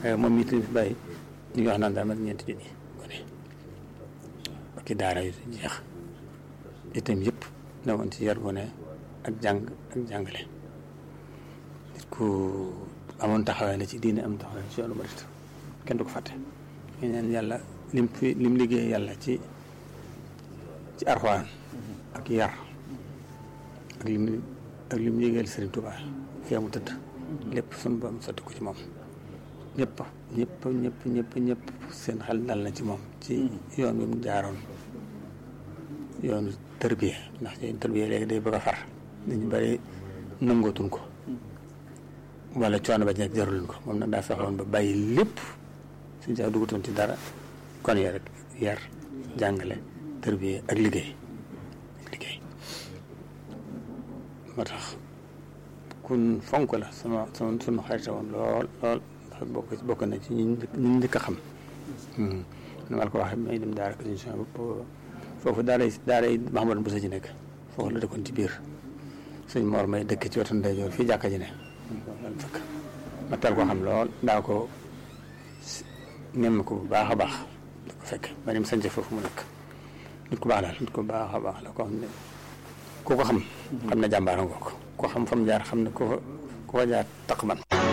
waaye moom it fi bàyyi ñu ngi wax naan daa mat ñeenti junni gone ak i daara yu jeex itam yëpp ne woon ci yar gone ak jàng ak jàngale nit ku amoon taxawaay la ci diine am taxawaay ci yoonu murit kenn du ko fàtte ñu neen yàlla lim fi lim liggéey yàlla ci ci arxuwaan ak yar ak lim ak lim liggéeyal Sëriñ Tuubaa fii mu tëdd lépp suñu borom sotti ko ci moom ñëpp ñëpp ñëpp ñëpp ñëpp seen xel dal na ci moom ci yoon wi mu jaaroon yoonu tërbiye ndax yoonu tërbiye léegi day bëgg a far dañu bari nangootuñ ko wala coono ba nekk jaruluñ ko moom nag daa fexoon ba bàyyi lépp suñu sax dugutoon ci dara kon yar rek yar jàngale tërbiye ak liggéey ak liggéey moo tax kun fonk la sama sama sunu xarita woon lool lool ndax bokk bokk na ci ñi ñi njëkk a xam nu ma la ko waxee may dem daara émission boobu foofu daara daara yi Mahamadou Boussa ji nekk foofu la dëkkoon ci biir suñ moor may dëkk ci wetu ndeyjoor fii jàkka ji ne lan fekk ma teel koo xam lool daa ko nem ko bu baax a baax da ko fekk ba nim sañce foofu mu nekk nit ku baax daal nit ku baax a baax la ko xam ne ku ko xam xam ne jàmbaara ngoo ko ko xam fam jaar xam ne ku ko ku ko jaar taq man